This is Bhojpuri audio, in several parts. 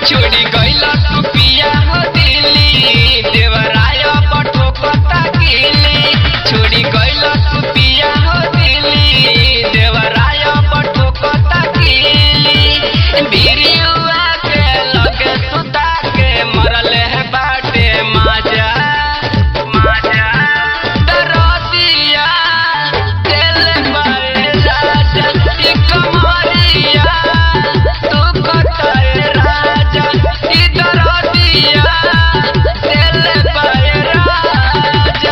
छोड़ी गइला तू पिया हो दिल्ली देवराय पठो कता गिली छोड़ी गइला तू पिया हो दिल्ली देवराय पठो कता गिली बिरियुआ के लगे सुता के मरल है बाटे माजा माजा दरदिया दिल बाए राजा ई कमरिया तू कटाए राजा ई दरदिया दिल बाए राजा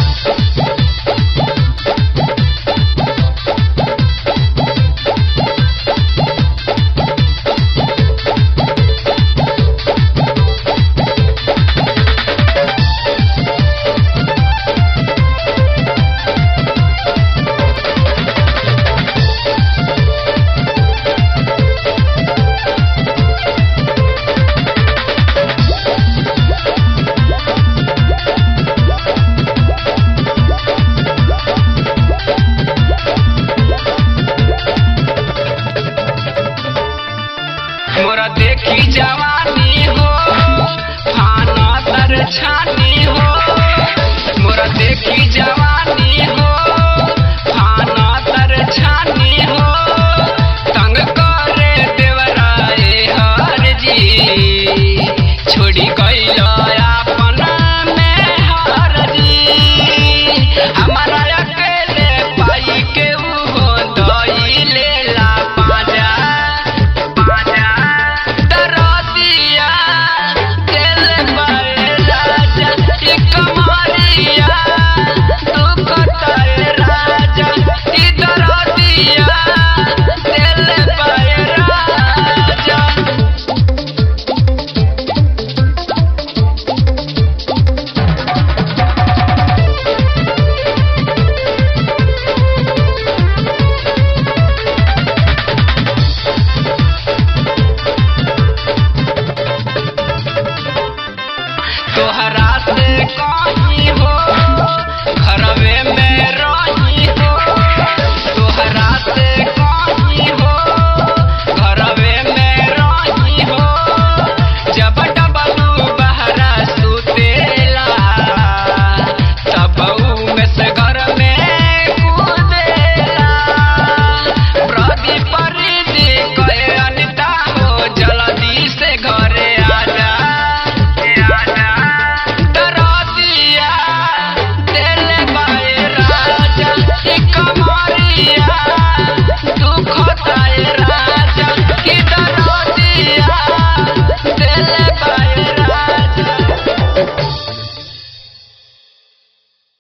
मोरा देखी जवानी हो फाना तर छानी हो मोरा देखी जवानी